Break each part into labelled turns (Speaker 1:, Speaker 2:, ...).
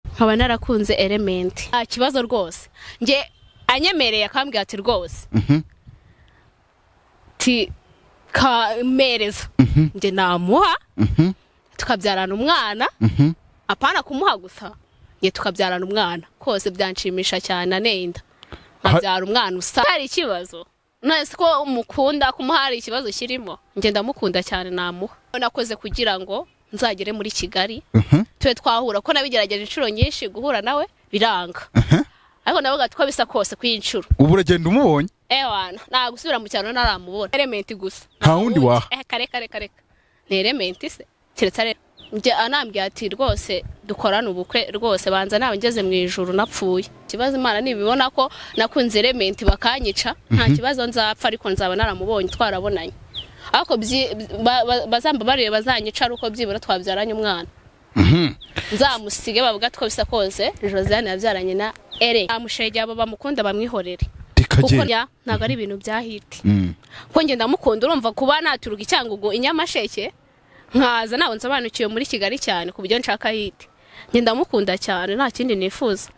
Speaker 1: nkaba narakunze elementi nta kibazo rwose nge anyemereye akambwira ati rwose ti kamereza nge namuha tukabyarana umwana apana kumuha gusa nge tukabyarana umwana kose byanshimisha cyane anenda nkabyara umwana usa hari ikibazo nasi ko umukunda kumuha hari ikibazo kirimo nge ndamukunda cyane namuha nakoze kugira ngo nzagere muri kigali tube twahura ko nabigerageje inshuro nyinshi guhura nawe biranga ariko navuga ati ko bisa kose ku inshuro
Speaker 2: ubu uragenda umubonye
Speaker 1: ewana nta gusubira mu cyaro ntaramubona elementi gusa
Speaker 2: Nta wundi waha.
Speaker 1: Eh, kare kare kare ni elementi se keretse ari njye anambwira ati rwose dukorane ubukwe rwose banza nawe ngeze mu ijuru napfuye ikibazo imana nibibona ko nakunze elementi bakanyica nta kibazo nzapfa ariko nzaba naramubonye twarabonanye ariko byi- ba- ba- bazambabariye bazanyica ari uko byibura twabyaranye umwana nzamusige bavuga ko bisa kose josiane yabyaranye na ere amushegera abo bamukunda bamwihorere kuko
Speaker 2: rikagenda
Speaker 1: njya ntabwo ari ibintu byahiti
Speaker 2: Mm.
Speaker 1: kuko ngenda mukunda urumva kuba naturuka icyangugu inyamasheke nkaza ntabwo nsobanukiwe muri kigali cyane ku buryo nshaka hiti ngenda mukunda cyane nta kindi nifuza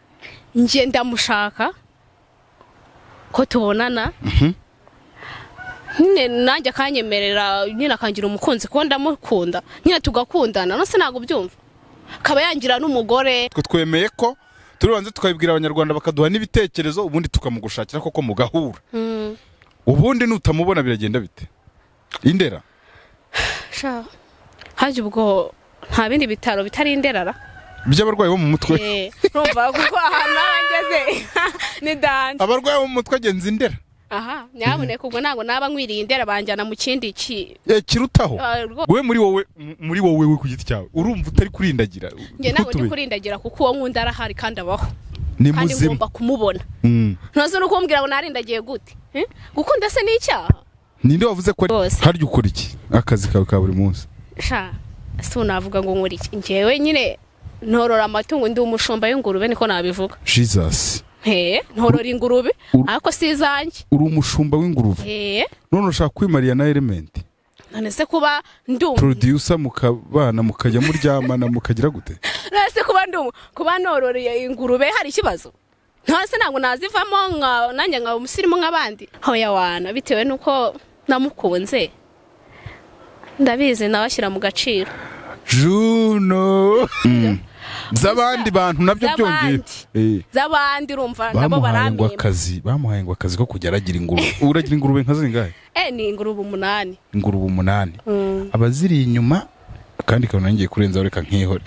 Speaker 1: ngenda mushaka ko tubonana nyine nanjye akanyemerera nyine akangira umukunzi kuko ndamukunda nyine tugakundana nose ntabwo byumva akaba yangira n'umugore
Speaker 2: twe twemeye ko turibanza tukabibwira abanyarwanda bakaduha n'ibitekerezo ubundi tukamugushakira koko mugahura ubundi nutamubona biragenda bite indera
Speaker 1: Sha, hajya ubwo nta bindi bitaro bitari inderara
Speaker 2: by'abarwayi bo mu mutwe
Speaker 1: Eh, urumva kuko ahantu aho ngeze ni danje
Speaker 2: abarwayi bo mu mutwe agenza indera
Speaker 1: aha nyabuneka ubwo ntabwo naba nkwiriye indera banjyana mu kindi ki
Speaker 2: Eh, kirutaho
Speaker 1: Ah, rwo-
Speaker 2: wowe muri wowe m- muri wowe we ku giti cyawe urumva utari kurindagira
Speaker 1: njye ntabwo ndi
Speaker 2: Ntutube.
Speaker 1: kurindagira kuko uwo nkunda arahari kandi abaho
Speaker 2: ni
Speaker 1: kandi
Speaker 2: muzima
Speaker 1: ngomba kumubona
Speaker 2: Mm.
Speaker 1: ntuzi no kumbwira ngo narindagiye gute Eh? gukunda se ni icyaha
Speaker 2: ninde wavuze ko
Speaker 1: Rwose.
Speaker 2: harya ukora iki akazi kawe ka buri munsi
Speaker 1: sha si unavuga ngo nkora iki njyewe nyine ntorora amatungo ndi umushumba w'ingurube niko nabivuga
Speaker 2: jesus
Speaker 1: he ntorora ingurube
Speaker 2: Ur-
Speaker 1: ariko si izanjye
Speaker 2: uri umushumba w'ingurube
Speaker 1: he
Speaker 2: none urashaka kwimarira na elementi
Speaker 1: none se kuba ndumva
Speaker 2: producer mukabana mukajya muryamana mukagira gute
Speaker 1: nase kuba ndi umu- kuba nororeye ingurube hari ikibazo ntase ntabwo nazivamo nka nanjye nkaba umusirimu nk'abandi hoya wana bitewe n'uko namukunze ndabizi nawe ashyira mu gaciro
Speaker 2: juno z'abandi bantu nabyo byongeye
Speaker 1: Z'abandi.
Speaker 2: Eh,
Speaker 1: z'abandi urumva nabo
Speaker 2: bamuhaye ngo
Speaker 1: baramwima
Speaker 2: akazi bamuhaye ngo akazi ko kujya aragira ingurube uragira ingurube nka zingahe
Speaker 1: eh ni ingurube umunani
Speaker 2: ingurube umunani
Speaker 1: Mm.
Speaker 2: abaziri inyuma kandi kabona ngiye kurenzaho reka nkihore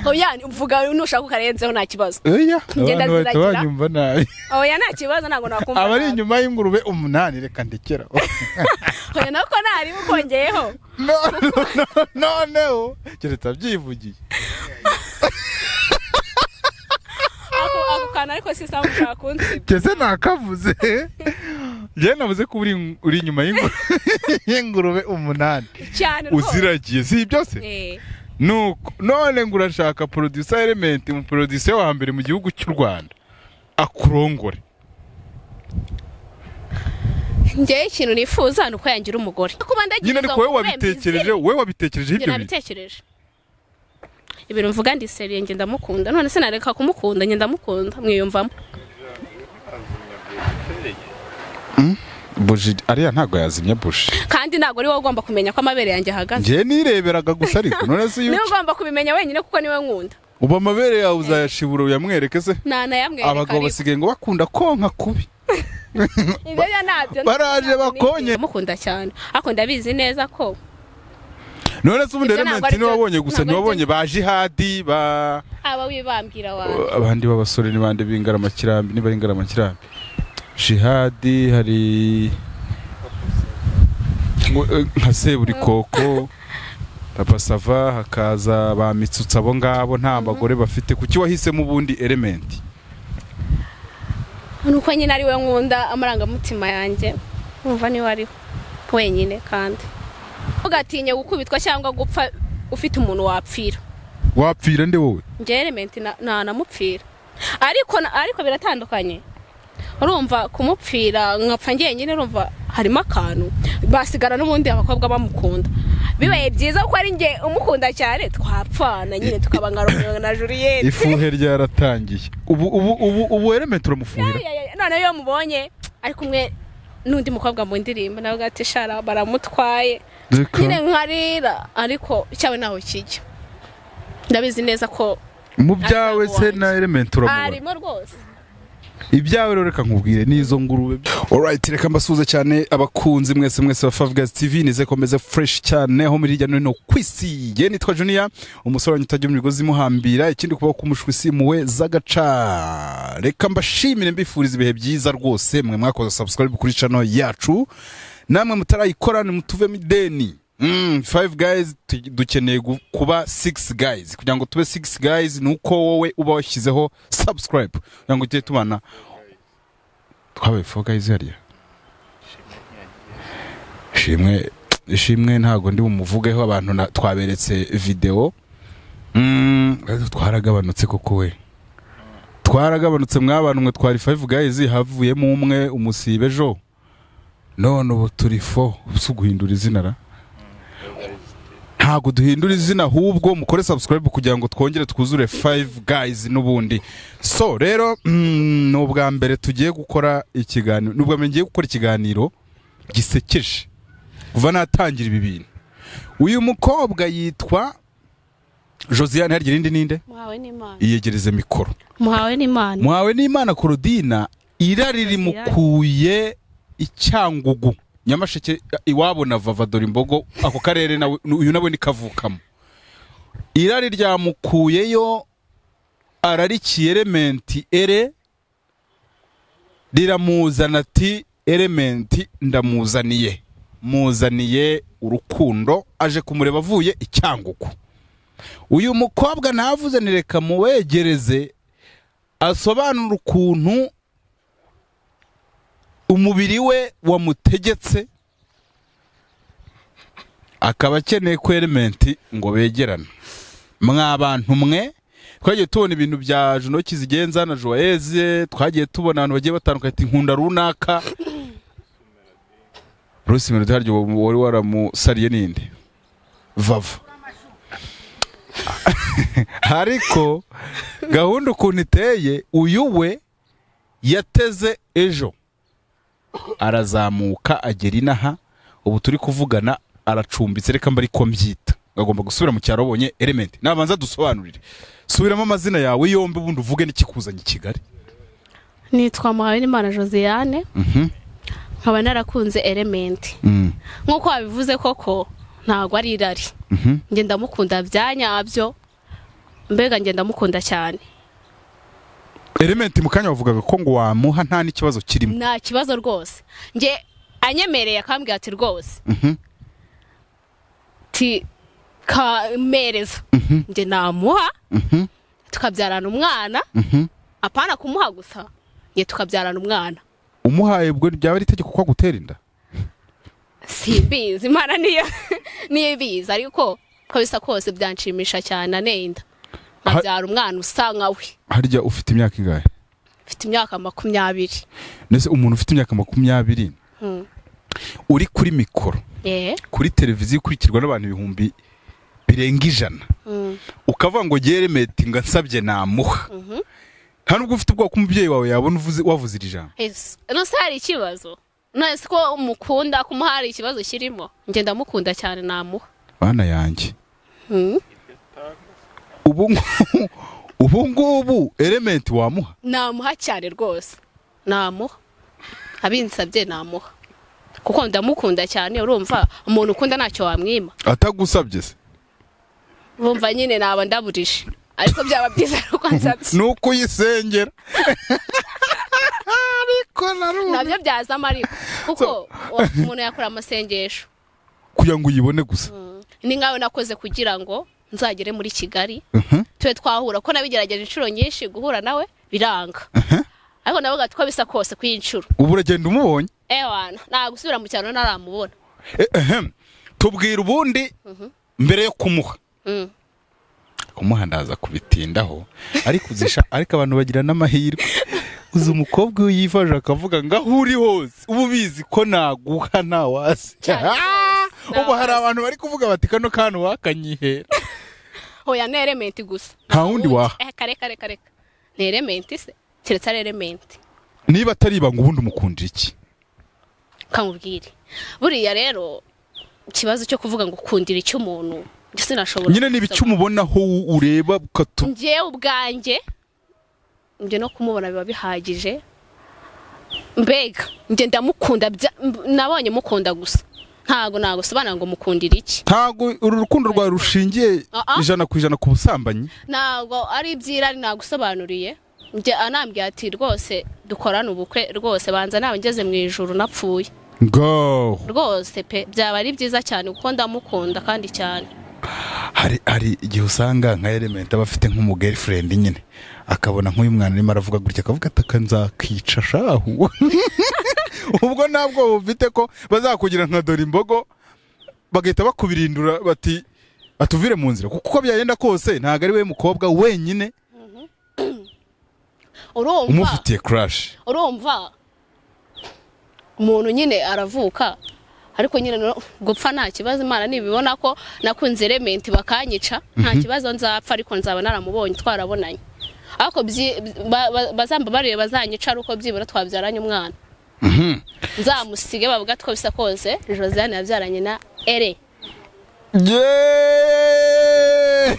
Speaker 1: hoya mvuga nushaka ukarenzeho nta kibazo
Speaker 2: oya
Speaker 1: Ngenda
Speaker 2: abantu bahita
Speaker 1: ziragira.
Speaker 2: banyumva nabi
Speaker 1: hoya nta kibazo ntabwo nakumva
Speaker 2: abari
Speaker 1: nabi.
Speaker 2: inyuma y'ingurube umunani reka ndekera
Speaker 1: hoya nako ntaribu kongeyeho
Speaker 2: noneho keretse abyivugiye
Speaker 1: ako ako kantu ariko si sawa ushaka kunsiba
Speaker 2: Kese nakavuze njyewe navuze ko uri uri inyuma y'ingu- y'ingurube umunani
Speaker 1: cyane rwose
Speaker 2: uziragiye si ibyo se
Speaker 1: eh
Speaker 2: nuko none ngo urashaka producer element umuproducer wa mbere mu gihugu cy'u Rwanda akurongore
Speaker 1: njyewe ikintu nifuza ni uko yangira umugore kuba ndagira
Speaker 2: nyine
Speaker 1: izo
Speaker 2: ariko wowe
Speaker 1: ngurube
Speaker 2: wabitekereje
Speaker 1: mbizire.
Speaker 2: wowe wabitekereje
Speaker 1: Njye
Speaker 2: ibyo bintu
Speaker 1: nabitekereje ibintu mvuga ndi seriye njye ndamukunda none se nareka kumukunda njye ndamukunda mwiyumvamo
Speaker 2: buji ariya ntabwo yazimya buji
Speaker 1: kandi ntabwo ari wowe ugomba kumenya ko amabere yanjye ahagaze
Speaker 2: njyewe nireberaga gusa ariko none se iyo
Speaker 1: niwe ugomba kubimenya wenyine kuko niwe nkunda
Speaker 2: uba amabere yawe uzayashibura uyamwereke se
Speaker 1: ntanayamwereka
Speaker 2: abagabo
Speaker 1: ariko.
Speaker 2: basigaye ngo bakunda konka kubi
Speaker 1: Ibyo byo ntabyo
Speaker 2: baraje bakonye
Speaker 1: ndamukunda cyane ariko ndabizi neza ko
Speaker 2: none se ubundi
Speaker 1: Ibyo ntabwo
Speaker 2: elementi
Speaker 1: ari byo-
Speaker 2: niwabonye gusa
Speaker 1: ntabwo ari byo-
Speaker 2: niwabonye ba jihadi ba
Speaker 1: aba wibambwira wawe
Speaker 2: abandi b'abasore ni bande b'ingaramakirambi niba ari ingaramakirambi jihadi hari ngo- eh, nka seburikoko papa sava hakaza ba mitsutsi abo ngabo nta bagore bafite kuki wahisemo ubundi elementi
Speaker 1: nuko nyine ari we nkunda amarangamutima yanjye numva niwe ariho wenyine kandi ugatinye gukubitwa cyangwa gupfa ufite umuntu wapfira
Speaker 2: wapfira nde wowe
Speaker 1: njye elementi na- ntanamupfira ariko na- ariko biratandukanye urumva kumupfira nkapfa njyenyine urumva harimo akantu basigara n'ubundi abakobwa bamukunda bibaye byiza kuko ari njye umukunda cyane twapfana nyine tukaba nka romeo na juliet
Speaker 2: ifuhe ryaratangiye ubu ubu ubu ubu element turamufuhira
Speaker 1: noneho iyo mubonye ari kumwe n'undi mukobwa mu ndirimbo nawe ati shara baramutwaye
Speaker 2: reka
Speaker 1: nyine nkarira ariko cyawe ntaho kijya ndabizi neza ko
Speaker 2: mu byawe se na element turamubona
Speaker 1: arimo rwose
Speaker 2: ibyawe rero reka nkubwire n'izo ngurube alright reka mbasuhuze cyane abakunzi mwese mwese ba Five Guys TV nize komeze fresh cyane ho muri hirya no hino ku isi ye nitwa Junior umusore wanyu utajya mu migozi imuhambira ikindi kubaho kumushwa isi muwe z'agaca reka mbashimire mbifuriza ibihe byiza rwose mwe mwakoze subscribe kuri channel yacu namwe mutarayikora nimutuvemo ideni Mm, five guys tu- dukeneye gu- kuba six guys kugira ngo tube six guys ni uko wowe uba washyizeho subscribe kugira ngo tujye tubana twabaye four guys hariya ishimwe ishimwe ntabwo ndi bumuvugeho abantu na- twaberetse videwo Mm, ariko twaragabanutse koko we twaragabanutse mw'abantu mwe twari five guys havuyemo umwe umusibe ejo none ubu turi fo si uguhindura izina ra ntabwo duhindura izina ahubwo mukore subscribe kugira ngo twongere twuzure five guys n'ubundi so rero mm, ni ubwa mbere tugiye gukora ikiganiro ni ubwa mbere ngiye gukora ikiganiro gisekeje kuva natangira ibi bintu uyu mukobwa yitwa josiane harya irindi ninde
Speaker 1: muhawe n'imana
Speaker 2: iyegereze mikoro
Speaker 1: muhawe n'imana
Speaker 2: muhawe n'imana korodina irari rimukuye icyangugu nyamasheke iwabo na vava dore imbogo ako karere nawe uyu nawe nikavukamo irari ryamukuyeyo ararikiye elementi ere riramuzana ati elementi ndamuzaniye muzaniye urukundo aje kumureba avuye icyangugu uyu mukobwa ntavuze ni reka muwegereze asobanura ukuntu umubiri we wamutegetse akaba akeneye ko elementi ngo begerane mwabantu mwe twagiye tubona ibintu bya junoki zigenza na joyeze twagiye tubona abantu bagiye batandukanye ati nkunda runaka rusi iminota harya uwo wari waramusariye ninde vava ariko gahunda ukuntu iteye uyu we yateze ejo arazamuka agera inaha ubu turi kuvugana aracumbitse reka mba ariko mbyita agomba gusubira mu cyaro abonye elementi nabanza dusobanurire subiramo amazina yawe yombi ubundi uvuge n'ikikuzanye i Kigali
Speaker 1: nitwa muhawe n'imana josiane nkaba narakunze elementi nk'uko wabivuze koko ntabwo ari irari njye ndamukunda bya nyabyo mbega njye ndamukunda cyane
Speaker 2: elementi mu kanya wavugaga ko ngo wamuha nta n'ikibazo kirimo
Speaker 1: nta kibazo rwose njye anyemereye akambwira ati rwose ti kamereza njye namuha tukabyarana umwana apana kumuha gusa njye tukabyarana umwana
Speaker 2: umuhaye ubwo byaba ari itegeko ko agutera inda
Speaker 1: simbizi imana niyo niyo ibizi ariko uko bisa kose byanshimisha cyane anenda nkabyara umwana usa nka we
Speaker 2: harya ufite imyaka ingahe
Speaker 1: mfite imyaka makumyabiri
Speaker 2: ndetse umuntu ufite imyaka makumyabiri
Speaker 1: Mm.
Speaker 2: uri kuri mikoro
Speaker 1: Eh,
Speaker 2: kuri televiziyo ikurikirwa n'abantu ibihumbi birenga ijana ukavuga ngo geremeti ngo ansabye namuha nta nubwo ufite ubwoba ko umubyeyi wawe yabona uvuze- wavuze iri jambo
Speaker 1: yes. nose hari ikibazo nose ko umukunda ko umuha hari ikibazo kirimo njye ndamukunda cyane namuha
Speaker 2: bana yanjye
Speaker 1: Mm.
Speaker 2: ubu ngubu ubu ngubu elementi wamuha
Speaker 1: namuha cyane rwose namuha abinsabye namuha kuko ndamukunda cyane urumva umuntu ukunda ntacyo wamwima
Speaker 2: atagusabye se
Speaker 1: urumva nyine naba ndaburije ariko byaba byiza ari uko ansabye
Speaker 2: ni uko uyisengera ariko narubu
Speaker 1: nabyo byazamo ariko kuko wa- umuntu yakora amasengesho
Speaker 2: kugira ngo uyibone gusa
Speaker 1: ni nkawe nakoze kugira ngo nzagere muri kigali
Speaker 2: Mhm.
Speaker 1: tube twahura ko nabigerageje inshuro nyinshi guhura nawe biranga ariko navuga ati ko bisa kose ku inshuro
Speaker 2: ubu uragenda umubonye
Speaker 1: ewana nta gusubira mu cyaro ntaramubona
Speaker 2: Eh, ehem. tubwira ubundi mbere yo kumuha
Speaker 1: Mm.
Speaker 2: kumuha ndaza kubitindaho ariko uzisha ariko abantu bagira n'amahirwe uzi umukobwa iyo yifaje akavuga ngo aho uri hose uba ubizi ko naguha ntawazi
Speaker 1: Cyane.
Speaker 2: Ah! ubwo hari abantu bari kuvuga bati kano kantu wakanyihera
Speaker 1: hoya ni elementi gusa
Speaker 2: Nta wundi waha.
Speaker 1: Eh, kare kare kare ni elementi se keretse ari elementi
Speaker 2: niba atari ibanga ubundi umukunda iki
Speaker 1: kamubwire buriya rero ikibazo cyo kuvuga ngo ukundira icy'umuntu njye sinashobora
Speaker 2: nyine niba icyo umubona aho ureba ukatu
Speaker 1: njyewe ubwanjye njye no kumubona biba bihagije mbega njye ndamukunda bya- mb- nabonye mukunda gusa ntago nagusobanura ngo mukundira iki
Speaker 2: ntago uru rukundo rwawe rushingiye
Speaker 1: Ah, ah.
Speaker 2: ijana ku ijana ku busambanyi
Speaker 1: ntago ari iby'irari nagusobanuriye njye anambwiye ati rwose dukorane ubukwe rwose banza nawe ngeze mu ijuru napfuye
Speaker 2: ngaho
Speaker 1: rwose pe byaba ari byiza cyane kuko ndamukunda kandi cyane
Speaker 2: hari hari igihe usanga nka element aba afite nk'umu girlfriend nyine akabona nk'uyu mwana arimo aravuga gutya akavuga ati "Aka nzakica shahu ubwo ntabwo bufite ko bazakugira nka dore imbogo bagahita bakubirindura bati atuvire mu nzira kuko uko byagenda kose ntabwo ari we mukobwa wenyine
Speaker 1: urumva
Speaker 2: umufitiye crash
Speaker 1: urumva umuntu nyine aravuka ariko nyine no- gupfa nta kibazo imana nibibona ko nakunze elementi bakanyica nta kibazo nzapfa ariko nzaba naramubonye twarabonanye ariko byi- ba- ba- bazamba barebe bazanyica ari uko byibura twabyaranye umwana nzamusige bavuga two bisa kose josiane yabyaranye na ere
Speaker 2: Yeeeeh!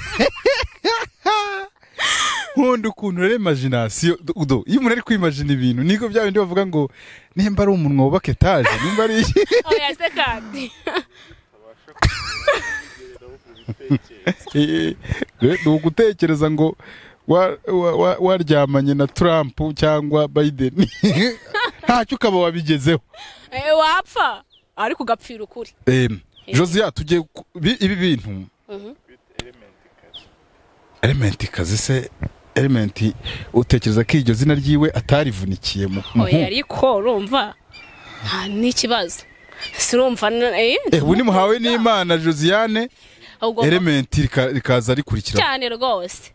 Speaker 2: nkunda ukuntu rero imagination udo iyo umuntu ari kwimagina ibintu niko bya bindi bavuga ngo nimba ari umunwa wubaka etaje nimba ari iki
Speaker 1: oya se kandi
Speaker 2: Eh, ni ugutekereza ngo wa- wa- wa- waryamanye na Trump cyangwa Biden ntacyo ukaba wabigezeho
Speaker 1: Eh, wapfa ariko ugapfira ukuri
Speaker 2: Em, Josia tugiye ku- bi- ibi bintu elementi kazi se elementi utekereza ko iryo zina ryiwe atarivunikiye mu
Speaker 1: oya
Speaker 2: muhungu
Speaker 1: ariko urumva nta n'ikibazo sirumva na- eh,
Speaker 2: Eh, ubu nimuhawe n'imana josiane
Speaker 1: ahubwo
Speaker 2: elementi rika- rikaza rikurikira
Speaker 1: cyane rwose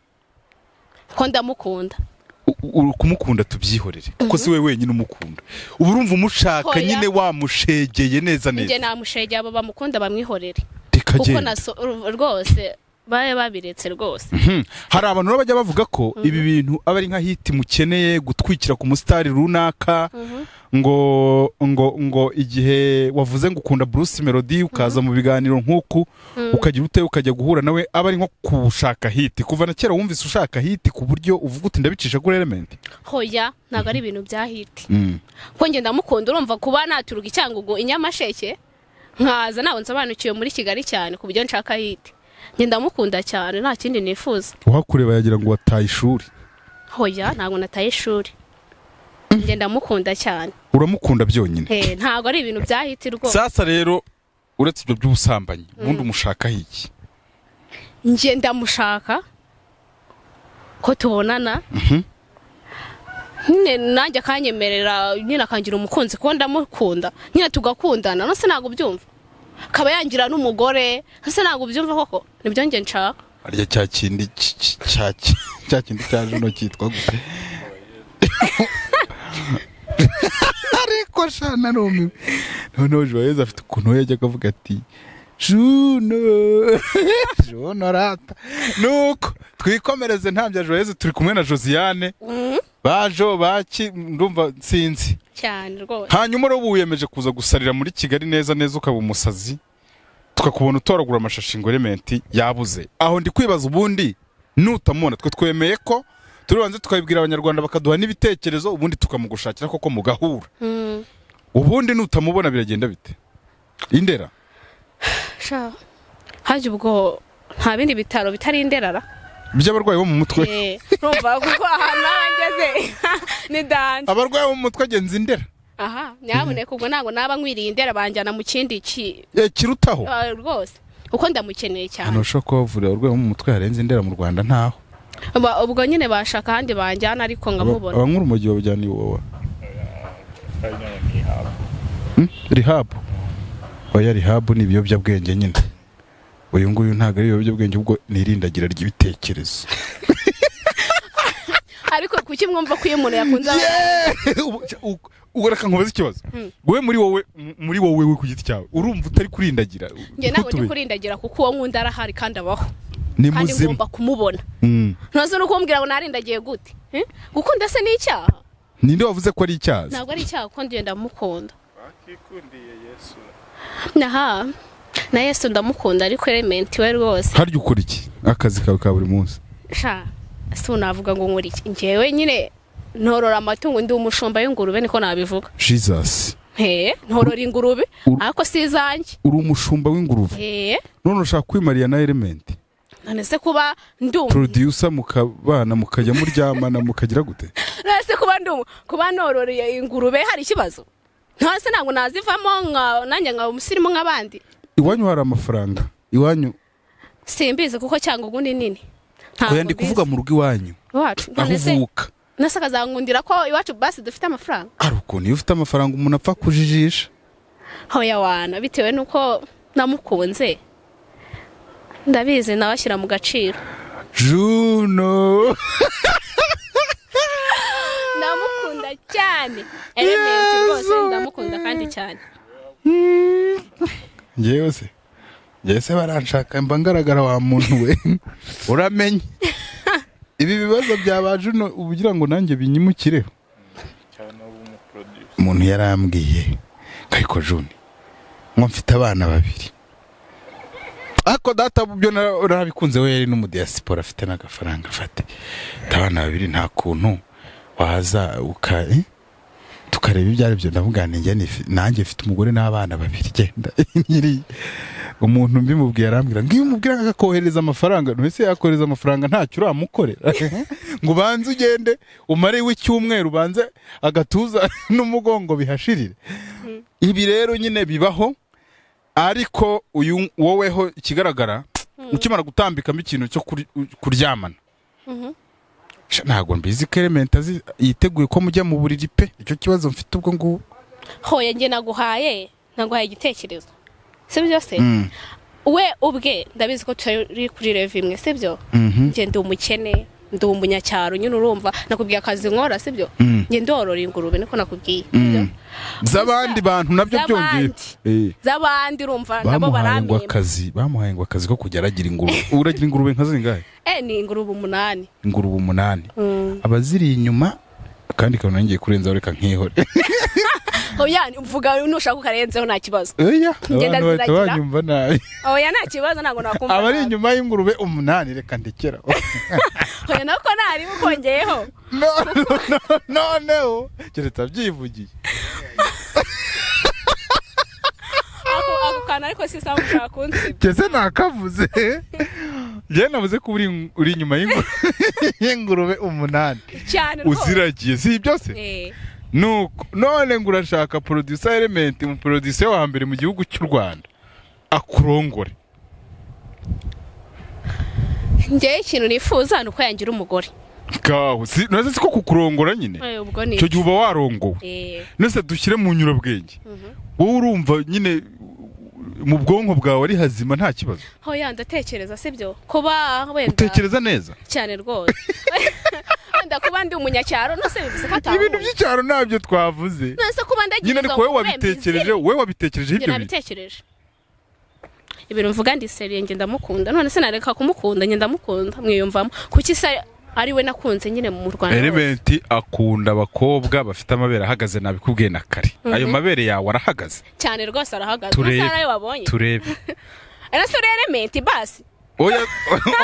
Speaker 1: ko ndamukunda
Speaker 2: U- u- kumukunda tubyihorere kuko si we wenyine umukunda ubu urumva umushaka
Speaker 1: Hoya.
Speaker 2: nyine wamushegeye neza
Speaker 1: njye
Speaker 2: neza
Speaker 1: namushegeye abo bamukunda bamwihorere kuko
Speaker 2: rikagenda
Speaker 1: naso rwose babe babiretse rwose
Speaker 2: Hmm. hari abantu rero bajya bavuga ko ibi bintu aba ari nka hiti mukeneye gutwikira ku musitari runaka ngo ngo ngo igihe wavuze ngo ukunda Bruce Melody ukaza mu biganiro nk'uku ukagira ute ukajya guhura nawe aba ari nko kushaka hiti kuva na kera wumvise ushaka hiti ku buryo uvuga uti ndabicisha kuri element
Speaker 1: hoya ntabwo ari ibintu byahiti ko njye ndamukunda urumva kuba naturuka i cyangugu i nyamasheke nkaza ntabwo nsobanukiwe muri kigali cyane ku buryo nshaka hiti njye ndamukunda cyane nta kindi nifuza
Speaker 2: uhakureba yagira ngo wataye ishuri
Speaker 1: hoya ntabwo nataye ishuri njye ndamukunda cyane
Speaker 2: uramukunda byonyine
Speaker 1: Eh, ntabwo ari ibintu byahiti rwose
Speaker 2: sasa rero uretse ibyo by'ubusambanyi ubundi umushakaho iki
Speaker 1: njye ndamushaka ko tubonana nyine nanjye akanyemerera nyine akangira umukunzi kuko ndamukunda nyine tugakundana nose ntabwo ubyumva akaba yangira n'umugore nose ntabwo ubyumva koko nibyo njye nshaka
Speaker 2: harya cya kindi ki- ki- cya ki- cya kindi cya jino cyitwa gute ariko sha narumiwe noneho joyeza afite ukuntu we yajyaga avuga ati juno juno rata nuko twikomereze nta bya joyeza turi kumwe na josiane bajo baki ndumva nsinzi
Speaker 1: cyane rwose
Speaker 2: hanyuma rero wiyemeje kuza gusarira muri kigali neza neza ukaba umusazi tukakubona utoragura amashashi ngo elementi yabuze aho ndi kwibaza ubundi nutamubona twe twemeye ko turibanze tukabibwira abanyarwanda bakaduha n'ibitekerezo ubundi tukamugushakira koko mugahura ubundi nutamubona biragenda bite indera
Speaker 1: Sha, hajya ubwo nta bindi bitaro bitari inderara
Speaker 2: by'abarwayi bo mu mutwe
Speaker 1: Eh, urumva kuko ahantu narangeze ni danje
Speaker 2: abarwayi bo mu mutwe agenza indera
Speaker 1: aha nyamuneka ubwo ntabwo naba nkwiriye indera banjyana mu kindi ki
Speaker 2: Eh, kirutaho
Speaker 1: Ah, rwose kuko ndamukeneye
Speaker 2: ahantu
Speaker 1: cyane
Speaker 2: bashobora kuba bavurira abarwayi bo mu mutwe harenze indera mu rwanda ntaho
Speaker 1: Ba- ubwo nyine bashaka ahandi banjyana ariko nkamubona
Speaker 2: abanywa urumogi babujyana iwawa Hmm? rihabu oya rihabu ni ibiyobyabwenge nyine uyu nguyu ntabwo ari ibiyobyabwenge ubwo ni irindagira ry'ibitekerezo
Speaker 1: ariko kuki mwumva ko iyo umuntu yakunze
Speaker 2: Yeah! Ubu- u- ubwo reka nkubaze ikibazo wowe muri wowe m- muri wowe we ku giti cyawe urumva utari kurindagira
Speaker 1: njye ntabwo ndi
Speaker 2: Ntutube.
Speaker 1: kurindagira kuko uwo nkunda arahari kandi abaho
Speaker 2: ni
Speaker 1: kandi
Speaker 2: muzima
Speaker 1: ngomba kumubona
Speaker 2: Mm.
Speaker 1: ntuzi no kumbwira ngo narindagiye gute Eh? gukunda se ni icyaha
Speaker 2: ninde wavuze ko ari icyazi
Speaker 1: ntabwo ari icyaha kuko njye ndamukunda
Speaker 3: bakikundiye yesu
Speaker 1: naha na yesu ndamukunda ariko elementi we rwose
Speaker 2: harya ukora iki akazi kawe ka buri munsi
Speaker 1: sha si unavuga ngo nkora iki njyewe nyine ntorora amatungo ndi umushumba w'ingurube niko nabivuga
Speaker 2: jesus
Speaker 1: he ntorora ingurube
Speaker 2: Ur-
Speaker 1: ariko si izanjye
Speaker 2: uri umushumba w'ingurube
Speaker 1: he
Speaker 2: none urashaka kwimariya na element
Speaker 1: none se kuba ndi umu-
Speaker 2: producer mukabana mukajya muryamana mukagira gute
Speaker 1: none se kuba ndi umu- kuba nororeye ingurube hari ikibazo none se ntabwo nazivamo nka nanjye nkaba umusirimu nk'abandi
Speaker 2: iwanyu hari amafaranga iwanyu
Speaker 1: simbizi kuko cyangwa ugundi nini Ntabwo
Speaker 2: oya ndi
Speaker 1: mbizi.
Speaker 2: kuvuga mu rugo iwanyu
Speaker 1: iwacu
Speaker 2: aho
Speaker 1: none se
Speaker 2: uvuka
Speaker 1: nase akazangundira ko iwacu basi dufite amafaranga
Speaker 2: ari ukuntu iyo ufite amafaranga umuntu apfa kujijisha
Speaker 1: hoya wana bitewe nuko namukunze ndabizi nawe ashyira mu gaciro
Speaker 2: juno
Speaker 1: ndamukunda cyane elementi rwose ndamukunda kandi cyane
Speaker 2: ngewe se ngewe se baranshaka mba ngaragara wa muntu we uramenye ibi bibazo byaba juno ugira ngo nanjye binyimukireho
Speaker 3: cyane ubu umuproduce
Speaker 2: umuntu yarambwiye ariko juni nko mfite abana babiri ariko data byo na- narabikunze we yari n'umudiyasipora afite n'agafaranga afate mfite abana babiri nta kuntu waza uka eh? tukareba ibyo ari byo ndamubwira nti njye nifi- nanjye mfite umugore n'abana babiri genda Nyiri- umuntu mbimubwiye arambwira ngo iyo umubwira akakohereza amafaranga ntese yakohereza amafaranga ntacyo uramukorera ngo ubanze ugende umare w'icyumweru ubanze agatuza n'umugongo bihashirire ibi rero nyine bibaho ariko uyu woweho ikigaragara ukimara gutambikamo ikintu cyo kuri- kuryamana Sha, ntabwo mbizi ko element azi- yiteguye ko mujya mu buriri pe icyo kibazo mfite ubwo ngubu
Speaker 1: hoya njye naguhaye naguhaye igitekerezo sibyo se
Speaker 2: Mm.
Speaker 1: we ubwe ndabizi ko turi kuri revi imwe sibyo
Speaker 2: Mhm.
Speaker 1: njye ndi umukene ndi umunyacyaro nyine urumva nakubwiye akazi nkora sibyo
Speaker 2: Mm.
Speaker 1: njye ndorora ingurube niko nakubwiye
Speaker 2: Mm. z'abandi bantu nabyo byongeye
Speaker 1: Z'abandi.
Speaker 2: Eh.
Speaker 1: z'abandi urumva nabo
Speaker 2: bamuhaye ngo
Speaker 1: barambimba
Speaker 2: akazi bamuhaye ngo akazi ko kujya aragira ingurube uragira ingurube nka zingahe
Speaker 1: eh ni ingurube umunani
Speaker 2: ingurube umunani
Speaker 1: Mm.
Speaker 2: abaziri inyuma kandi kantu ngiye kurenzaho reka nkihore
Speaker 1: oya mvuga nushaka ukarenzeho nta kibazo
Speaker 2: oya
Speaker 1: Ngenda
Speaker 2: abantu bahita
Speaker 1: ziragira.
Speaker 2: banyumva nabi
Speaker 1: oya nta kibazo ntabwo nakumva
Speaker 2: abari
Speaker 1: nabi.
Speaker 2: inyuma y'ingurube umunani reka ndekera
Speaker 1: oya nako ntari bukongeyeho
Speaker 2: No, no, no, noneho keretse abyivugiye
Speaker 1: ako ako kantu ariko si sawa ushaka kunsibya
Speaker 2: kese nakavuze njyewe navuze ko uri uri inyuma y'ingurube y'ingurube umunani
Speaker 1: cyane rwose
Speaker 2: uziragiye si ibyo se
Speaker 1: Eh,
Speaker 2: nuko none ngo urashaka producer element mu producer wa mbere mu gihugu cy'u rwanda akurongore
Speaker 1: njyewe ikintu nifuza ni uko yangira umugore
Speaker 2: kaho si nose siko kukurongora nyine
Speaker 1: Eh, ubwo ni
Speaker 2: icyo gihe uba warongowe
Speaker 1: Eh,
Speaker 2: nose dushyire mu nyurabwenge wowe urumva nyine mu bwonko bwawe ari hazima nta kibazo
Speaker 1: oya ndatekereza sibyo kuba wenda
Speaker 2: utekereza neza
Speaker 1: cyane rwose wenda kuba ndi umunyacyaro nose bivuze ko atahuye
Speaker 2: ibintu by'icyaro ntabyo twavuze
Speaker 1: nose kuba ndagira
Speaker 2: nyine ariko
Speaker 1: izo
Speaker 2: wowe
Speaker 1: ngurube
Speaker 2: wabitekereje
Speaker 1: mbizeye.
Speaker 2: wowe
Speaker 1: njye
Speaker 2: wabitekereje ibyo bintu
Speaker 1: nabitekereje ibintu mvuga ndi seriye njye ndamukunda none se nareka kumukunda njye ndamukunda mwiyumvamo kuki se ari we nakunze nyine mu rwanda hose?
Speaker 2: element akunda abakobwa bafite amabere ahagaze nabikubwiye na kare ayo mabere yawe arahagaze
Speaker 1: cyane rwose arahagaze
Speaker 2: Turebe.
Speaker 1: turebe ayo wabonye
Speaker 2: turebe
Speaker 1: ese uri elementi basi
Speaker 2: oya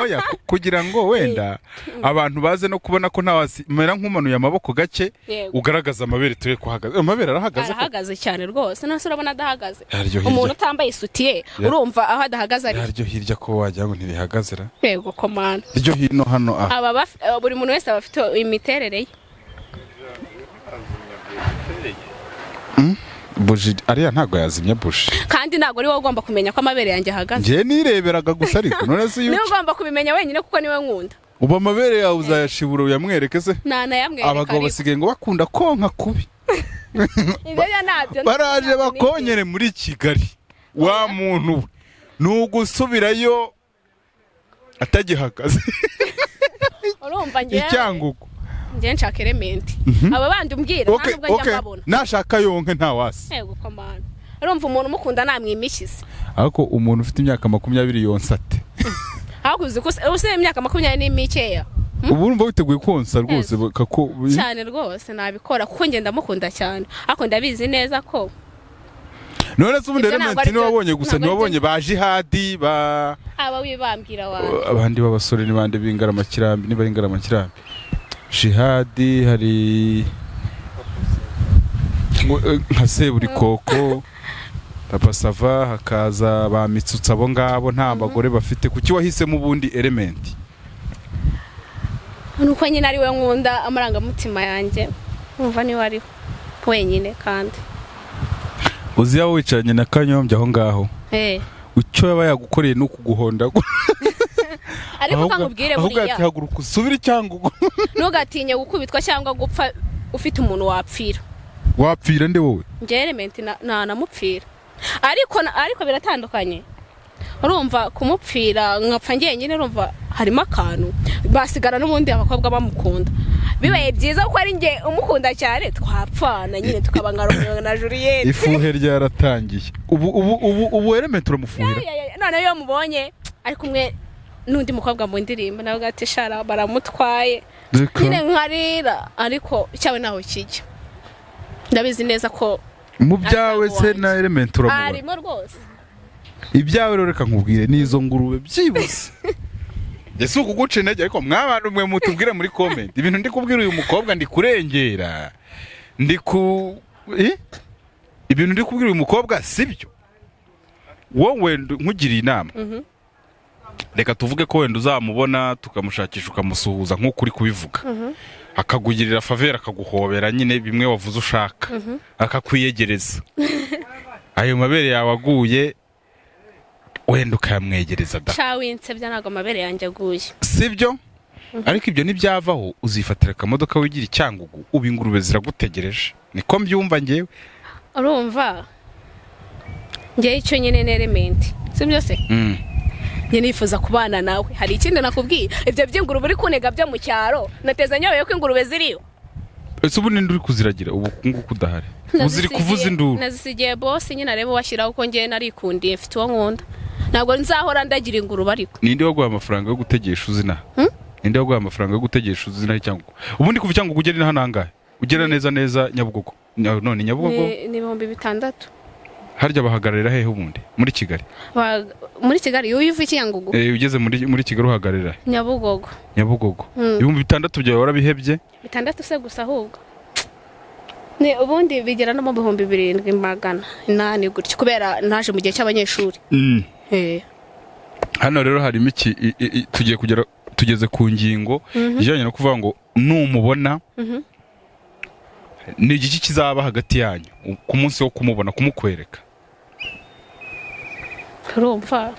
Speaker 2: oya ku- kugira ngo wenda abantu baze no kubona ko nta mera nk'umanuye amaboko gake
Speaker 1: Yego.
Speaker 2: ugaragaza amabere turi kuhagaze amabere arahagaze ko
Speaker 1: arahagaze cyane rwose none se urabona adahagaze
Speaker 2: Yaryoheye
Speaker 1: umuntu
Speaker 2: iryo.
Speaker 1: utambaye isutiye urumva aho adahagaze ari
Speaker 2: yaryo hirya ko wagira ngo ntirihagaze ra
Speaker 1: yego komanda
Speaker 2: iryo hino hano aha
Speaker 1: aba baf- eh, buri muntu wese aba afite imiterere ye
Speaker 2: buji ariya ntabwo yazimya buji
Speaker 1: kandi ntabwo ari wowe ugomba kumenya ko amabere yanjye ahagaze
Speaker 2: ngewe nireberaga gusa ariko none se iyo
Speaker 1: niwe ugomba kubimenya wenyine kuko niwe nkunda
Speaker 2: ubu amabere yawe uzayashibura uyamwereke se
Speaker 1: ntanayamwereka
Speaker 2: abagabo
Speaker 1: ariko.
Speaker 2: basigaye ngo bakunda konka kubi
Speaker 1: Ibyo byo ntabyo,
Speaker 2: baraje
Speaker 1: ntabyo nibyo.
Speaker 2: bakonyere muri kigali wa muntu we ni ugusubirayo atagihagaze
Speaker 1: urumva njyewe
Speaker 2: icyangugu
Speaker 1: njye nshaka elementi aba bandi umbwira nta
Speaker 2: Okay,
Speaker 1: nubwo
Speaker 2: okay.
Speaker 1: njya mbabona
Speaker 2: nashaka yonke ntawasi
Speaker 1: yego komana urumva umuntu umukunda namwimishyize
Speaker 2: ariko umuntu ufite imyaka makumyabiri yonsa ate
Speaker 1: ahubwo uzi ko usibye imyaka makumyabiri n'imikeya
Speaker 2: ubu urumva witeguye konsa rwose kako
Speaker 1: cyane rwose nabikora kuko njye ndamukunda cyane ariko ndabizi neza ko
Speaker 2: none se ubundi
Speaker 1: Ibyo ntabwo ari
Speaker 2: elementi
Speaker 1: byo-
Speaker 2: ntiwabonye gusa
Speaker 1: ntabwo ari
Speaker 2: ntiwabonye ba jihadi ba
Speaker 1: aba wibambwira wawe
Speaker 2: abandi b'abasore ni bande b'ingaramakirambi niba ari ingaramakirambi jihadi hari ngo- eh, nka seburikoko papa sava hakaza ba mitsutsa abo ngabo nta bagore bafite kuki wahisemo ubundi elementi
Speaker 1: nuko nyine ari we nkunda amarangamutima yanjye numva niwe ariho wenyine kandi
Speaker 2: uzi yaba wicaranye na kanyombya aho ngaho
Speaker 1: Eh,
Speaker 2: icyo yaba yagukoreye ni ukuguhonda
Speaker 1: ariko
Speaker 2: Ahubwo-
Speaker 1: ukangubwire
Speaker 2: ahubwo
Speaker 1: buriya
Speaker 2: ati haguruka usubire cyangwa ugu-
Speaker 1: ntugatinye gukubitwa cyangwa gupfa ufite umuntu wapfira
Speaker 2: wapfira nde wowe
Speaker 1: njye elementi na- ntanamupfira ariko na- ariko biratandukanye urumva kumupfira nkapfa njyenyine urumva harimo akantu basigara n'ubundi abakobwa bamukunda bibaye byiza ko ari njye umukunda cyane twapfana nyine tukaba nka romeo na juliet
Speaker 2: ifuhe ryaratangiye ubu ubu ubu ubu element uramufuhira
Speaker 1: Ya, ya, ya, noneho iyo mubonye ari kumwe n'undi mukobwa mu ndirimbo nawe ugahita ishara baramutwaye
Speaker 2: Reka,
Speaker 1: nyine nkarira ariko cyawe ntaho kijya ndabizi neza ko
Speaker 2: mu byawe se
Speaker 1: wanjye.
Speaker 2: na element uramubona
Speaker 1: arimo rwose
Speaker 2: ibyawe rero reka nkubwire n'izo ngurube byibuze ese ukuguca intege ariko mwabantu mwe mutubwire muri comment ibintu ndi kubwira uyu mukobwa ndi kurengera ndi ku Eh? ibintu ndi kubwira uyu mukobwa sibyo wowe ndu- nkugiriye inama
Speaker 1: Mhm.
Speaker 2: reka tuvuge ko wenda uzamubona tukamushakisha ukamusuhuza nk'uko uri kubivuga akakugirira favera akaguhobera nyine bimwe wavuze ushaka akakwiyegereza ayo mabere yawe aguye wenda ukayamwegereza da
Speaker 1: cawinsebya ntabwo amabere yanjye aguye
Speaker 2: sibyo ariko ibyo ntibyavaho uzifatira akamodoka wigira icyangugu ubu ingurube ziragutegereje niko mbyumva ngewe
Speaker 1: urumva njyewe icyo nyine ni elementi si byo se
Speaker 2: Mm.
Speaker 1: njye nifuza kubana nawe hari ikindi nakubwira ibyo by'ingurube uri kunega byo mu cyaro nateza nyobewe ko ingurube ziriyo
Speaker 2: ese ubu ninde uri kuziragira ubu nguku udahari uziri kuvuza induru
Speaker 1: nazisigiye bose nyine arebe uwashyiraho ko njyewe narikundiye mfite uwo nkunda ntabwo nzahora ndagira ingurube ariko
Speaker 2: ninde waguha amafaranga yo gutegesha uzina ninde waguha amafaranga yo gutegesha uzina icyangugu ubundi kuva icyangugu ugera inaha nangahe ugera neza neza nyabugogo Nya- none nyabugogo
Speaker 1: ni ni ibihumbi bitandatu
Speaker 2: harya bahagararira hehe ubundi muri kigali
Speaker 1: Ba- muri kigali iyo uva ikiyangugu
Speaker 2: Eh, ugeze muri muri kigali uhagararira he?
Speaker 1: nyabugogo
Speaker 2: nyabugogo
Speaker 1: Mm.
Speaker 2: ibihumbi bitandatu byawe warabihebye
Speaker 1: bitandatu se gusa ahubwo ni ubundi bigera no mu bihumbi birindwi magana inani gutyo kubera naje mu gihe cy'abanyeshuri
Speaker 2: Mm.
Speaker 1: Eh.
Speaker 2: hano rero harimo iki i- i- i- tugiye kugera tugeze ku ngingo ijyanye no kuvuga ngo numubona
Speaker 1: Mhm.
Speaker 2: ni igiki kizaba hagati yanyu u- ku munsi wo kumubona kumukwereka
Speaker 1: urumva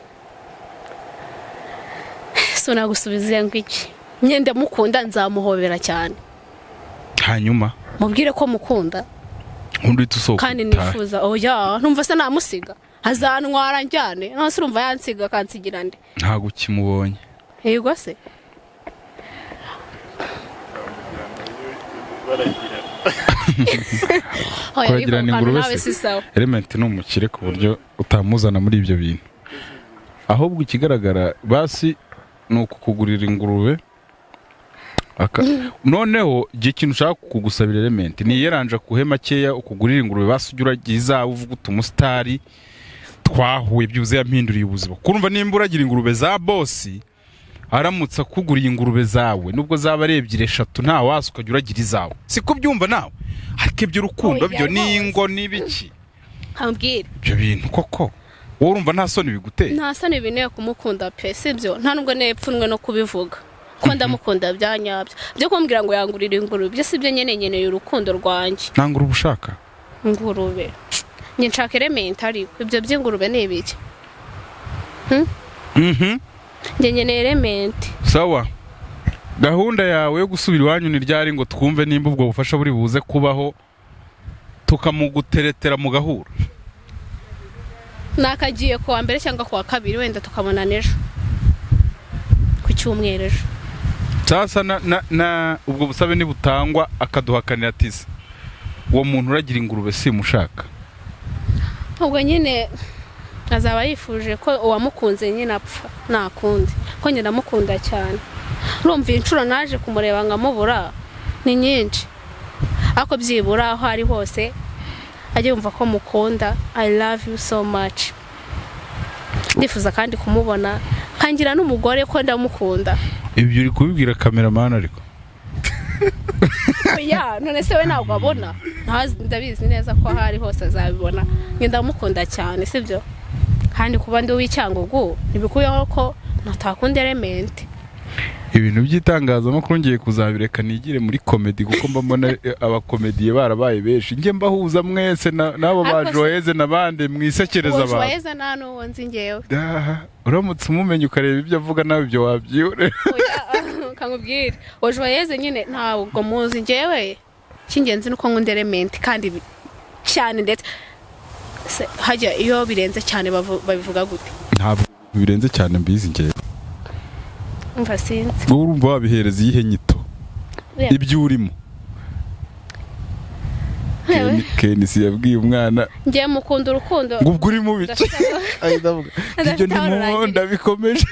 Speaker 1: so nagusubiza ngo iki Nye ndamukunda nzamuhobera cyane
Speaker 2: hanyuma
Speaker 1: mubwire ko mukunda
Speaker 2: undi uhita usohoka
Speaker 1: kandi
Speaker 2: utahe.
Speaker 1: nifuza oya numva se namusiga azantwara njyane none se urumva yansiga akansigira nde
Speaker 2: ntabwo ukimubonye
Speaker 1: yego se
Speaker 3: baragira
Speaker 1: Oya, ariko
Speaker 2: Kuragira ni
Speaker 1: mubana
Speaker 2: ingurube
Speaker 1: nawe
Speaker 2: se?
Speaker 1: si sawa
Speaker 2: Element ni umukire ku buryo utamuzana muri ibyo bintu ahubwo ikigaragara basi ni ukukugurira ingurube Aka- noneho igihe ikintu ushaka kugusabira element niyeranje akuhe makeya ukugurira ingurube basi ujya uragira izawe uvuga uti umusitari twahuye byibuze yampinduriye ubuzima kurumva nimba uragira ingurube za bosi aramutse akuguriye ingurube zawe nubwo zaba ari ebyiri eshatu nta wasi ukajya uragira izawe si kubyumva nawe ariko iby'urukundo byo ni ingo n'ibiki
Speaker 1: ambwire
Speaker 2: ibyo bintu koko wowe urumva nta soni biguteye
Speaker 1: nta soni bineye kumukunda pe sibyo nta nubwo nepfunwe no kubivuga ko ndamukunda bya nyabyo byo kumbwira ngo yangurira ingurube ibyo sibyo nyene nkeneye urukundo rwanjye
Speaker 2: ntabwo uri ubushaka
Speaker 1: ingurube njye nshaka elementi ariko ibyo by'ingurube ni ibiki
Speaker 2: Mhm.
Speaker 1: njye nkeneye elementi
Speaker 2: sawa gahunda yawe yo gusubira iwanyu ni ryari ngo twumve nimba ubwo bufasha buri buze kubaho tukamuguteretera mu gahura
Speaker 1: nakagiye ku wa mbere cyangwa ku wa kabiri wenda tukabona n'ejo ku cyumweru ejo
Speaker 2: sasa na, na, na ubwo busabe nibutangwa akaduhakanira ati se uwo muntu uragira ingurube simushaka
Speaker 1: ubwo nyine azaba yifuje ko uwamukunze nyine apfa nakundi ko nyine amukunda cyane urumva iyi nshuro naje kumureba nkamubura ni nyinshi ariko byibura aho ari hose ajya yumva ko mukunda i love you so much ndifuza kandi kumubona nkangira n'umugore ko ndamukunda
Speaker 2: ibyo uri kubibwira kameramani ariko
Speaker 1: ya none se we ntabwo abona ntazi ndabizi neza ko aho ari hose azabibona njye ndamukunda cyane sibyo kandi kuba ndi uw'icyangugu ntibikuyeho ko ntakunda elementi
Speaker 2: ibintu by'itangazamakuru ngiye kuzabireka nigire muri komedi kuko mba mbona eh, abakomediye barabaye benshi njye mbahuza mwese na- n'abo ba
Speaker 1: Ariko se-
Speaker 2: joyeze n'abandi mwisekereza abantu
Speaker 1: weza nta n'uwo nzi ngewe
Speaker 2: Ah, uramutse umumenye ukareba ibyo avuga nawe ibyo wabyibonera
Speaker 1: Oya, kamubwire ojoyeze nyine ntabwo muzi ngewe icy'ingenzi ni uko nkunda elementi kandi bi- cyane ndetse Se, hajya iyo birenze cyane bavu- babivuga gute
Speaker 2: ntabwo birenze cyane mbizi ngewe
Speaker 1: mva sinzi
Speaker 2: wowe urumva wabihereza iyihe nyito ibyo urimo
Speaker 1: Yewe,
Speaker 2: kenisi yabwiye umwana
Speaker 1: ngewe mukunda urukundo
Speaker 2: ngo ubwo urimo bike
Speaker 1: Ndashaka-
Speaker 2: ibyo
Speaker 1: Ndafite aho
Speaker 2: ndimubonda
Speaker 1: rurangira.
Speaker 2: bikomeje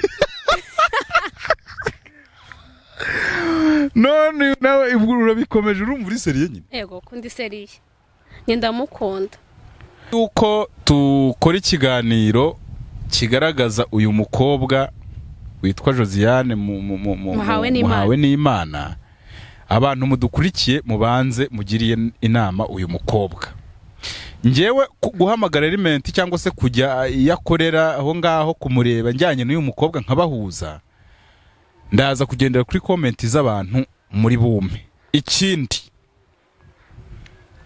Speaker 2: none nawe ubwo urabikomeje urumva uri seriye nyine
Speaker 1: yego kundi seriye njye ndamukunda
Speaker 2: yuko dukora ikiganiro kigaragaza uyu mukobwa witwa josiane mu- mu- mu- mu-
Speaker 1: Muhawe
Speaker 2: mu-
Speaker 1: n'Imana.
Speaker 2: muhawe n'imana abantu mudukurikiye mubanze mugiriye inama uyu mukobwa ngewe ku- guhamagara elimenti cyangwa se kujya iyo akorera aho ngaho kumureba njyanye n'uyu mukobwa nkabahuza ndaza kugendera kuri komenti z'abantu muri bume ikindi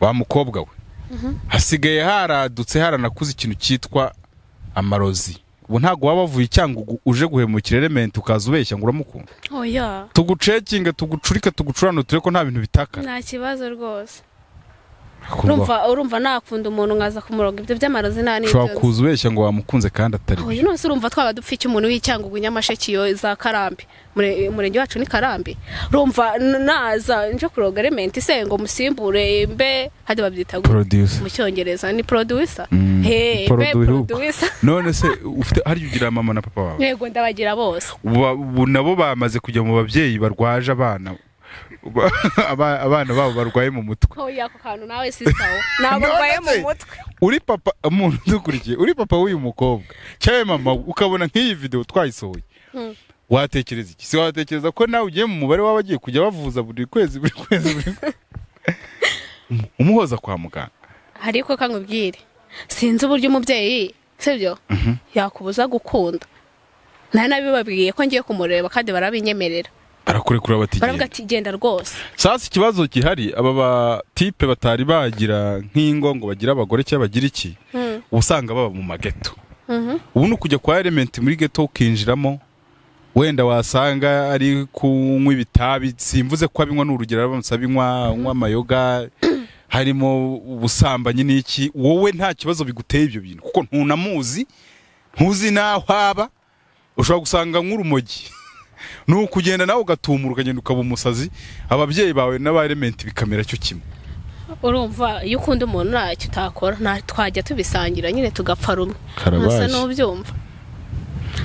Speaker 2: wa mukobwa we hasigaye haradutse haranakuze ikintu cyitwa amarozi ubu ntabwo waba wavuye icyangugu uje guhemukira elementi ukaza ubeshya ngo uramukunda
Speaker 1: oya
Speaker 2: tugucekinge tugucurike tugucuranutire ko nta bintu bitakana
Speaker 1: nta kibazo rwose urumva urumva nakunda umuntu nkaza kumuronga ibyo by'amarozi nta n'ibyo
Speaker 2: ushobora kuza ubeshya ngo wamukunze kandi atari
Speaker 1: nzi.
Speaker 2: byo
Speaker 1: oya none se urumva twaba dupfa iki umuntu w'icyangugu nyamasheke iyo za karambi Umure- umurenge wacu ni karambi urumva n- naza nje kuroga elementi se ngo musimbure mbe hadi babyita gute?
Speaker 2: producer
Speaker 1: mu cyongereza ni producer
Speaker 2: Mm,
Speaker 1: he mbe
Speaker 2: producer.
Speaker 1: producer
Speaker 2: none se ufite hari igihe ugira mama na papa wawe
Speaker 1: yego ndabagira bose
Speaker 2: Uba- ubu nabo bamaze kujya mu babyeyi barwaje abana Uba- aba- abana babo barwaye mu mutwe
Speaker 1: oya ako kantu nawe si sawa ntabwo
Speaker 2: None
Speaker 1: urwaye mu
Speaker 2: se-
Speaker 1: mutwe
Speaker 2: uri papa umuntu udukurikiye uri papa w'uyu mukobwa cyangwa mama we, ukabona nk'iyi video twayisohoye
Speaker 1: Mm.
Speaker 2: watekereza iki si watekereza ko nawe ugiye mu mubare w'abagiye kujya bavuza buri kwezi buri kwezi buri kwezi umuhoza kwa muganga
Speaker 1: ariko kamubwire sinzi uburyo umubyeyi sibyo yakubuza gukunda nari nabibabwiye ko ngiye kumureba kandi barabinyemerera
Speaker 2: barakurekura
Speaker 1: baravuga
Speaker 2: batigenda
Speaker 1: ati genda rwose
Speaker 2: sasa ikibazo gihari aba batipe batari bagira nk'ingo ngo bagire abagore cyangwa bagira iki
Speaker 1: Mm.
Speaker 2: uba usanga baba mu mageto
Speaker 1: Mhm.
Speaker 2: ubu ni ukujya kwa elementi muri geto ukinjiramo wenda wasanga ari kunywa ibitabi simvuze ko abinywa ni urugero aramutse abinywa anywa amayoga harimo ubusambanyi n'iki wowe nta kibazo biguteye ibyo bintu kuko ntunamuzi ntuzi n'aho aba ushobora gusanga nk'urumogi ni ukugenda nawe ugatumura ukagenda ukaba umusazi ababyeyi bawe n'aba elementi bikamera cyo kimwe
Speaker 1: urumva iyo ukunda umuntu ntacyo utakora nta twajya tubisangira nyine tugapfa rumwe
Speaker 2: Karabashi.
Speaker 1: ntasa n'ubyumva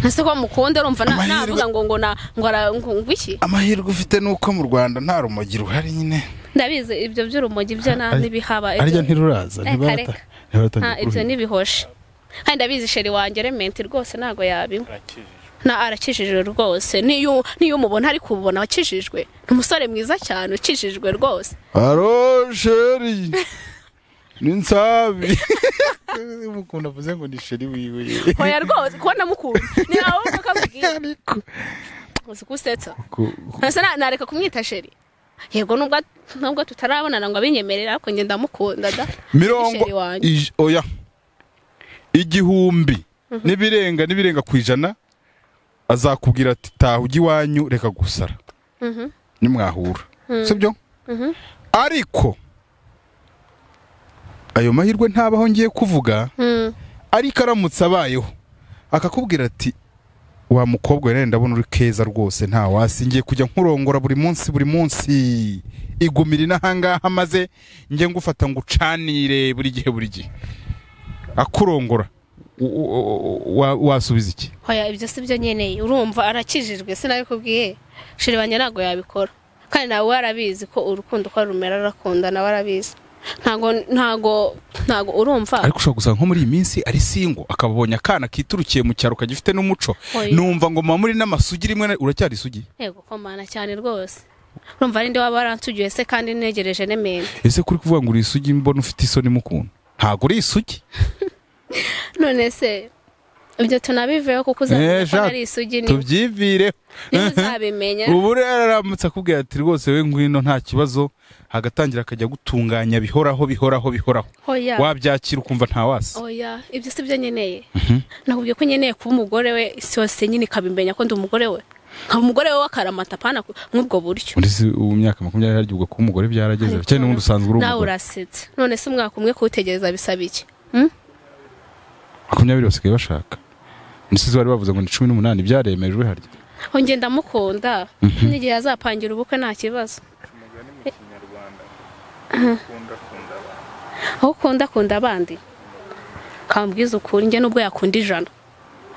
Speaker 1: ntase ko mukunda urumva na-
Speaker 2: Amahirwe-
Speaker 1: navuga ngo ngo na- ngo ara- ngo ngo iki
Speaker 2: amahirwe ufite ni uko mu rwanda nta rumogi ruhari nyine
Speaker 1: ndabizi ibyo by'urumogi byo nta
Speaker 2: Ari-
Speaker 1: n'ibihaba
Speaker 2: arya
Speaker 1: ibyo-
Speaker 2: ntiruraza
Speaker 1: Eh,
Speaker 2: ntibarata
Speaker 1: kareka.
Speaker 2: ntibaratangira
Speaker 1: nta ibyo
Speaker 2: kuruhinga.
Speaker 1: n'ibihoshi kandi ndabizi sheri wanjye rementi rwose ntabwo yabinywa
Speaker 3: arakijijwe
Speaker 1: na arakijijwe rwose niyo niyo umubona ari kubona wakijijwe ni umusore mwiza cyane ukijijwe rwose
Speaker 2: Aro sheri ni nsabi mukunda avuze ngo ni sheri wiwe
Speaker 1: oya rwose kubona mukunda ni nawe ukamubwira
Speaker 2: ariko
Speaker 1: uzi gusetsa
Speaker 2: ku-
Speaker 1: ntasa na- nareka kumwita sheri yego nubwo nubwo tutarabonana ngo abinyemerere ariko njye ndamukunda da
Speaker 2: mirongo
Speaker 1: Sheri wanjye.
Speaker 2: ij- oya igihumbi n'ibirenga n'ibirenga ku ijana azakubwira ati taha ujya iwanyu reka gusara
Speaker 1: Mhm.
Speaker 2: nimwahura sibyo
Speaker 1: Mhm.
Speaker 2: ariko ayo mahirwe ntabaho ngiye kuvuga
Speaker 1: Mm.
Speaker 2: ariko aramutse abayeho akakubwira ati wa mukobwa rero ndabona uri keza rwose nta wasi ngiye kujya nkurongora buri munsi buri munsi igumira inahangaha maze njye ngufata ngo ucanire buri gihe buri gihe akurongora u- u- u- wa- wasubiza iki
Speaker 1: hoya ibyo si byo nkeneye urumva arakijijwe sinabikubwiye shiri wanjye ntabwo yabikora kandi nawe arabizi ko urukundo uko rumera arakunda nawe arabizi ntago ntago ntago urumva
Speaker 2: ariko ushobora gusanga nko muri iyi minsi ari singo akaba abonye akana kiturukiye mu cyaro kagifite n'umuco
Speaker 1: Oya.
Speaker 2: numva ngo mama muri n'amasugi rimwe na- uracyari isugi
Speaker 1: yego komana cyane rwose urumva ari nde waba waransugiye se kandi negereje n'emende
Speaker 2: ese kuri kuvuga ngo uri isugi mbona ufite isoni mu kuntu ntabwo uri isugi
Speaker 1: none se ibyo tunabiveho kuko
Speaker 2: Eh,
Speaker 1: uzamenya ko
Speaker 2: Jacques,
Speaker 1: nari isugi ni
Speaker 2: tubyivireho
Speaker 1: uzabimenya
Speaker 2: ubu rero aramutse akubwira ati rwose we ngwino nta kibazo hagatangira akajya gutunganya bihoraho bihoraho bihoraho
Speaker 1: hoya
Speaker 2: wabyakira ukumva nta wasi
Speaker 1: oya ibyo si byo nkeneye nakubwiye ko nkeneye kuba umugore we isi yose nyine ikabimenya ko ndi umugore we nkaba umugore we w'akaramata apana ku- nk'ubwo buryo
Speaker 2: muri si ubu myaka makumyabiri harya ubwo kuba umugore byarageze
Speaker 1: Ariko
Speaker 2: cyane n'ubundi usanzwe uri
Speaker 1: nawe
Speaker 2: umugore
Speaker 1: urasetse none se umwaka umwe kuwutegereza bisaba iki
Speaker 2: makumyabiri basigaye bashaka nisize bari bavuze ngo ni cumi n'umunani byaremejwe harya
Speaker 1: honge ndamukunda n'igihe azapangira ubukwe nta kibazo
Speaker 3: umugani mu kinyarwanda ukunda kunda abantu
Speaker 1: aho ukunda akunda abandi kambwiza ukuri njye nubwo yakunda ijana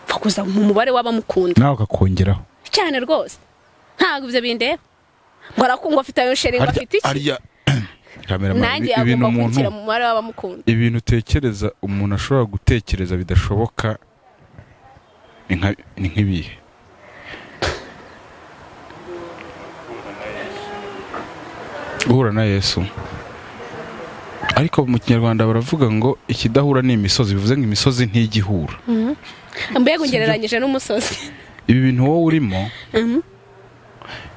Speaker 1: pfa kuza mu mubare w'abamukunda
Speaker 2: nawe akakongeraho
Speaker 1: cyane rwose ntabwo ibyo bindeba ngo arakundwa afite ayo sheri ngo afite iki
Speaker 2: harya kamera
Speaker 1: nanjye
Speaker 2: ibintu
Speaker 1: agomba
Speaker 2: umuntu
Speaker 1: kugira mu mubare w'abamukunda
Speaker 2: ibintu utekereza umuntu ashobora gutekereza bidashoboka ni nka- ni nk'ibihe
Speaker 3: guhura na yesu
Speaker 2: guhura na yesu ariko mu kinyarwanda baravuga ngo ikidahura ni imisozi bivuze ngo imisozi ntijya ihura.
Speaker 1: mbega ungereranyije n'umusozi
Speaker 2: ibi bintu wowe urimo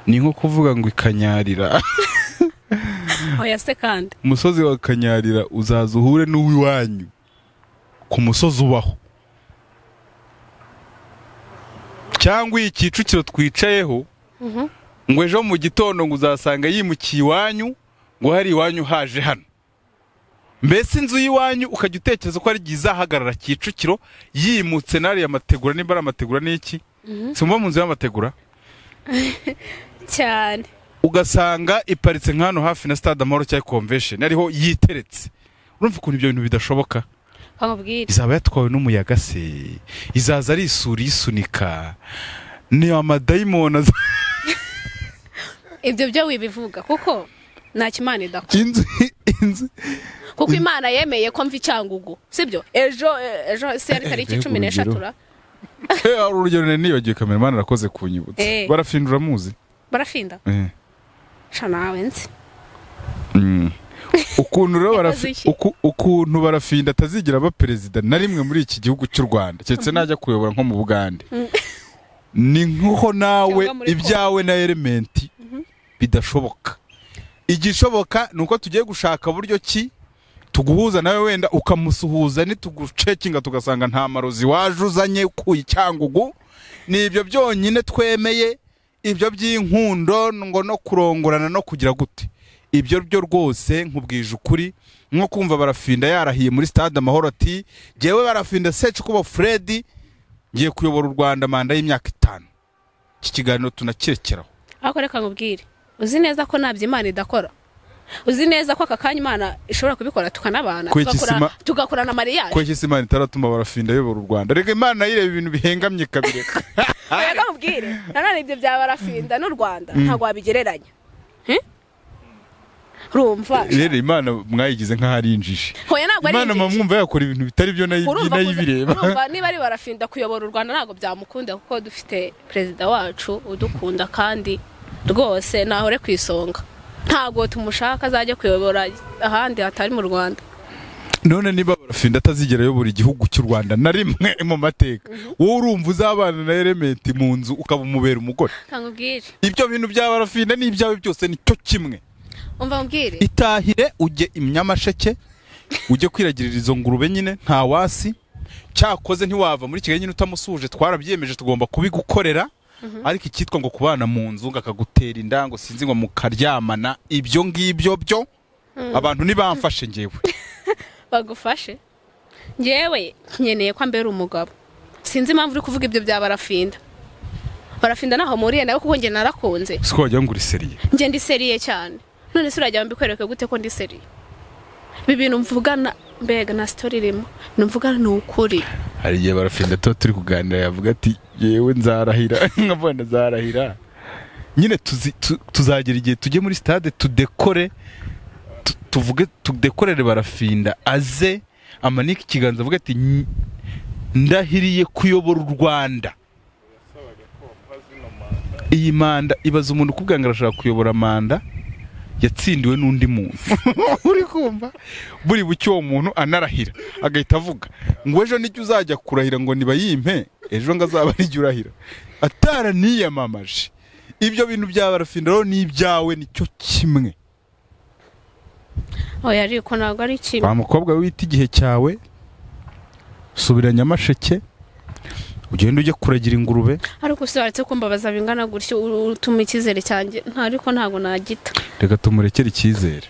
Speaker 2: ni nko kuvuga ngo ikanyarira
Speaker 1: oya se kandi
Speaker 2: umusozi wa kanyarira uzaza uhure n'uw'iwanyu ku musozi ubaho cyangwa iyi kicukiro twicayeho ngo ejo mu gitondo ngo uzasanga yimukiye iwanyu ngo hari iwanyu haje hano mbese inzu y'iwanyu ukajya utekereza ko ari igihe izahagarara kicukiro yimutse n'ariya mategura nimba ari amategura n'iki simba mu nzu y'amategura
Speaker 1: cyane
Speaker 2: ugasanga iparitse nk'ahantu hafi na stade amahoro cyangwa convention ariho yiteretse urumva ukuntu ibyo bintu bidashoboka
Speaker 1: bamubwire
Speaker 2: izaba yatwawe n'umuyaga se izaza ari isuri isunika ni amadayimoni aza
Speaker 1: ibyo byo wibivuga kuko nta kimana idakora
Speaker 2: inzu inzu
Speaker 1: kuko imana yemeye ko mva icyangugu sibyo ejo ejo isi yari tariki
Speaker 2: mbega
Speaker 1: cumi n'eshatu
Speaker 2: urugero. Eh, hari urugero nari nibagiwe kameramani arakoze kunyibutsa
Speaker 1: Eh.
Speaker 2: barafindura muzi
Speaker 1: barafinda
Speaker 2: Eh.
Speaker 1: sha nawe nzi
Speaker 2: Mm. ukuntu rero barafi-
Speaker 1: Yakoze iki?
Speaker 2: uku- ukuntu barafinda atazigira aba perezida na rimwe muri iki gihugu cy'u rwanda keretse najya kuyobora nko mu bugande ni nk'aho nawe
Speaker 1: Cyangwa muri
Speaker 2: ibyawe na elementi bidashoboka igishoboka ni uko tugiye gushaka buryo ki tuguhuza nawe wenda ukamusuhuza nitugucekinga tugasanga nta marozi waje uzanye ku icyangugu ni ibyo byonyine twemeye ibyo by'inkundo ngo no kurongorana no kugira gute ibyo byo rwose nkubwije ukuri nko kumva barafinda yarahiye muri stade amahoro ati jyewe barafinda secu kuba fredi ngiye kuyobora u rwanda manda y'imyaka itanu iki kiganiro tunakirekeraho
Speaker 1: ariko reka nkubwire uzi neza ko ntabyo imana idakora uzi neza ko aka kanya imana ishobora kubikora tukanabana
Speaker 2: Kw'iki
Speaker 1: tugakora-
Speaker 2: sima-
Speaker 1: tugakorana mariyaje
Speaker 2: ko iki si imana itaratuma barafinda ayobora u rwanda reka imana yireba ibintu bihengamye ikabireka
Speaker 1: reka nkubwire nanone ibyo bya barafinda n'u rwanda ntabwo wabigereranya Eh? rumva
Speaker 2: rero imana mwayigize nk'aho ari injiji
Speaker 1: hoya ntabwo ari
Speaker 2: imana
Speaker 1: injiji.
Speaker 2: mwumva yakora ibintu bitari byo nayo
Speaker 1: urumva kuza-
Speaker 2: ibireba
Speaker 1: urumva niba ari barafinda kuyobora u rwanda ntabwo byamukunda kuko dufite perezida wacu udukunda kandi rwose ntahore ku isonga ntabwo tumushaka azajya kuyobora ahandi hatari mu rwanda
Speaker 2: none niba barafinda atazigera ayobora igihugu cy'u rwanda na rimwe mu mateka wowe urumva uzabana na elementi mu nzu ukaba umubera umugore
Speaker 1: ntabwo ubwire
Speaker 2: ibyo bintu bya barafinda n'ibyawe byose ni cyo kimwe
Speaker 1: umva mubwire
Speaker 2: itahire ujye i nyamasheke ujye kwiragirira izo ngurube nyine nta wasi cyakoze ntiwava muri kigali nyine utamusuhuje twarabyemeje tugomba kubigukorera ariko icyitwa ngo kubana mu nzu ngo akagutera inda ngo sinzi ngo mukaryamana ibyo ngibyo byo abantu ntibamfashe ngewe
Speaker 1: bagufashe ngewe nkeneye ko ambera umugabo sinzi impamvu uri kuvuga ibyo bya barafinda barafinda naho muriye nawe kuko njye narakunze
Speaker 2: siko wagira ngo uri seriye
Speaker 1: njye ndi seriye cyane none se urajya mbikwereke gute ko ndi seriye ibi bintu mvugana mbega na sitori irimo numvugana ni ukuri
Speaker 2: hari igihe barafinda tuba turi kuganira yavuga ati yewe nzarahira nkabona nzarahira nyine tuzi- tu- tuzagera igihe tujye muri stade tudekore tu- tuvuge tudekorere barafinda aze amanike ikiganza avuga ati "Nyi- ndahiriye kuyobora u rwanda
Speaker 3: yasabaga ko bamuha zino manda
Speaker 2: iyi manda ibaza umuntu ukubwira ngo arashaka kuyobora manda yatsindiwe n'undi muntu uri kumva buri buke uwo muntu anarahira agahita avuga ngo ejo nijya uzajya kurahira ngo nibayimpe ejo ngo azaba nijya urahira ataraniyamamaje ibyo bintu bya barafinda rero ni ibyawe nicyo kimwe
Speaker 1: oya ariko ntabwo ari kimwe
Speaker 2: wa mukobwa wita igihe cyawe subira nyamasheke ugende ujye kuragira ingurube
Speaker 1: ariko usibaretse ko mbabaza bingana gutyo u- utuma icyizere cyanjye nta ariko ntabwo nagita
Speaker 2: reka tumurekere icyizere